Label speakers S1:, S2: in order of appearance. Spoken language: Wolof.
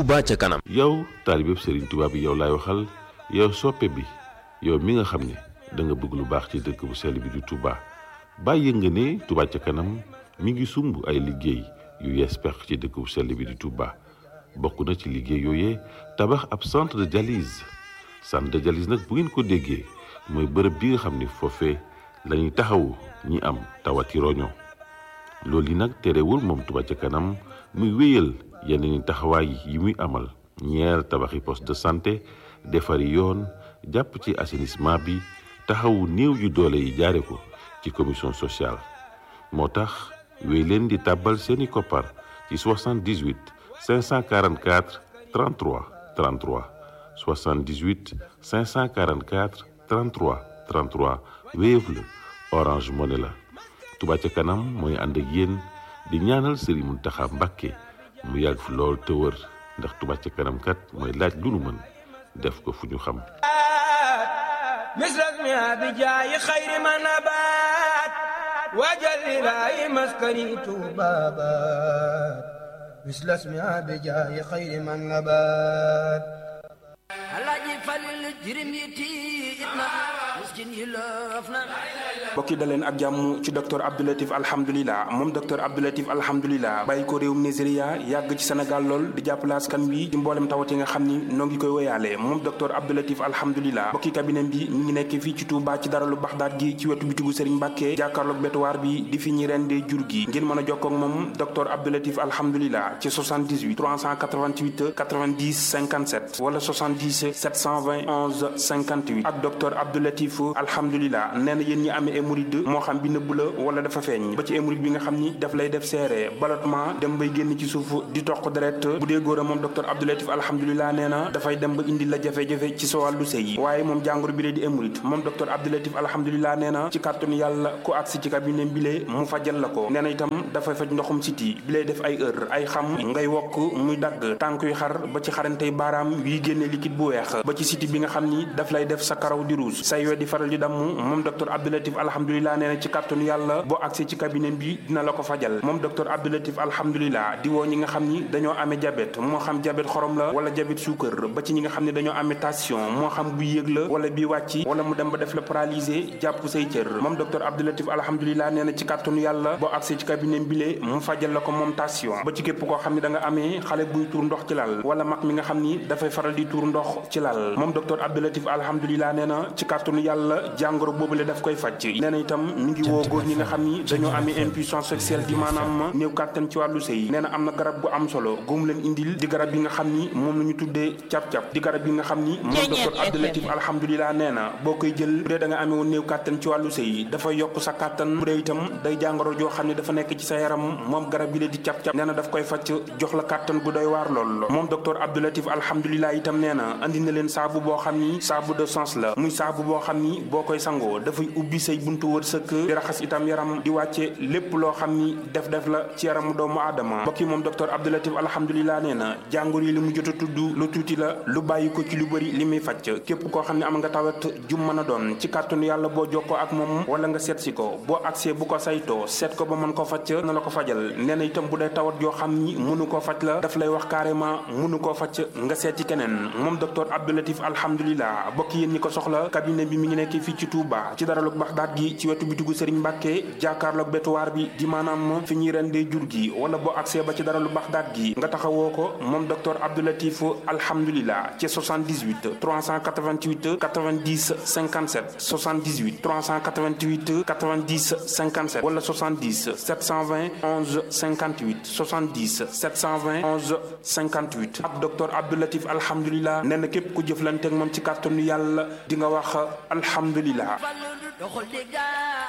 S1: Touba ca kanam.
S2: yow taalibeb Serigne Touba bi yow laay waxal yow soppe bi yow mi nga xam ne da nga bëgg lu baax ci dëkk bu sell bi di Touba bàyyi nga ne Touba ca kanam mi ngi sumb ay liggéey yu yees peq ci dëkk bu sell bi di Touba bokk na ci liggéey yooyee tabax ab centre de dialyse centre de dialyse nag bu ngeen ko déggee mooy bërëb bi nga xam ne foofee la ñuy taxawu ñi am tawati roño loolu yi nag terewul moom Touba ca kanam muy wéyal yeneen taxawaay yi muy amal ñeer tabaxi poste de santé defari yoon jàpp ci assainissement bi taxawu néew yu doole yi jaare ko ci commission sociale moo tax wéy leen di tàbbal seeni koppar ci 78 544 33 33 78 544 33 33 Wave la Orange Money la Touba ca kanam mooy ànd ak yéen di ñaanal Serigne Mountakha Mbacké mu yàgg fi lool te wër ndax Touba ca kanam kat mooy laaj lu nu mën def ko fu ñu xam
S3: misras mi abijaayi xayri ma nabaat wajal ilaahi maskani tuubaabaat misras mi abijaayi xayri ma nabaat alaaji falil jirim yi tiit na miskin yi loof na
S4: mbokki daleen ak jàmm ci docteur Abdoulatif alhamdulilah moom docteur Abdoulatif alhamdulilah bàyyi ko réewum Nigeria yàgg ci Sénégal lool di jàppale askan wi ci mboolem tawat yi nga xam ni noo ngi koy woyaale moom docteur Abdoulatif alhamdulilah mbokki cabinet bi mi ngi nekk fii ci Touba ci daralu Baxdaat gi ci wetu bitigu Serigne Mbàkke jàkkaarloog bétuwaar bi di fi ñi rendee jur gi ngeen mën a jokkoo ak moom docteur Abdoulatif alhamdulilah ci 78 388 90 57 wala 70 720 11 58 ak docteur Abdoulatif alhamdulilah nee na yéen ñi amee hémorroïde moo xam bi nëbb la wala dafa feeñ ba ci hémorroïde bi nga xam ni daf lay def seere ballottement dem bay génn ci suuf di toq deret bu dee góor a moom docteur Abdoulatif alhamdulilah nee na dafay dem ba indi la jafe-jafe ci sa wàllu sëy waaye moom jàngoro bi lee di hémorroïde moom docteur Abdoulatif alhamdulilah nee na ci kàttanu yàlla ku agsi ci cabinet bi lee mu fajal la ko nee na itam dafay faj ndoxum siti bi lay def ay heure ay xam ngay wokk muy dagg tànk yu xar ba ci xarantey baaraam yuy génne liquide bu weex ba ci siti bi nga xam ni daf lay def sa karaw di rouge say we di faral di damm moom docteur Abdoulatif alhamdulilah nee na ci kàttanu yàlla boo agsee ci cabinet bi dina la ko fajal moom docteur Abdoulatif alhamdulilah di woo ñi nga xam ni dañoo amee diabète moo xam diabète xorom la wala diabète suukar ba ci ñi nga xam ne dañoo amee tension moo xam bu yéeg la wala bi wàcc wala mu dem ba def la paralysé jàpp say cër moom docteur Abdoulatif alhamdulilah nee na ci kàttanu yàlla boo agsee ci cabinet bi lee mu fajal la ko moom tension ba ci képp koo xam ne da nga amee xale buy tuur ndox ci lal wala mag mi nga xam ni dafay faral di tuur ndox ci lal moom docteur Abdoulatif alhamdulilah nee na ci kàttanu yàlla jàngoro boobu le daf koy faj nee na itam mi ngi woo góor ñi nga xam ni dañoo amee impuissance sexuelle di maanaam néew kàttan ci wàllu sëy nee na am na garab bu am solo góomu leen indil di garab yi nga xam ni moom la ñu tuddee cap-cap di garab yi nga xam ni moom docteur Abdoulatif alhamdulilah nee na boo koy jël bu dee da nga amee woon néew kàttan ci wàllu sëy dafay yokk sa kàttan bu dee itam day jàngoro joo xam ne dafa nekk ci sa yaram moom garab yi la di cap-cap nee na daf koy faj jox la kàttan bu doy waar lool moom docteur Abdoulatif alhamdulilah itam nee na andi na leen saabu boo xam ni saabu de sens la muy saabu boo xam ni boo koy sangoo dafay ubbi say buntu wërsëg di raxas itam yaram di wàcce lépp loo xam ni def def la ci yaramu doomu aadama mbokk yi moom docteur Abdoulatif alhamdulilah nee na jàngoro yi li mu jot a tudd lu tuuti la lu bàyyi ko ci lu bëri li muy fàcc képp koo xam ne am nga tawat jum mën a doon ci kàttanu yàlla boo jokkoo ak moom wala nga seet si ko boo agsee bu ko saytoo seet ko ba mën ko fàcc na la ko fajal nee na itam bu dee tawat yoo xam ni mënu koo faj la daf lay wax carrément mënu koo faj nga seeti keneen moom docteur Abdoulatif alhamdulilah bokk yéen ñi ko soxla cabinet bi mi ngi nekk fii ci Touba ci daralug Baxdaat gi ci wetu bitigu Serigne Mbàkke jàkkaarloog bétuwaar bi di maanaam fi ñuy rendee jur gi wala boo accès ba ci daralu Baxdaat gi nga taxawoo ko moom docteur Abdoulatif alhamdulilah ci 78 388 90 57 78 388 90 57 wala 70 720 11 58 70 720 11 58 ak docteur Abdoulatif alhamdulilah nee na képp ku jëflante ak moom ci kàttanu yàlla di nga wax alhamdulilah.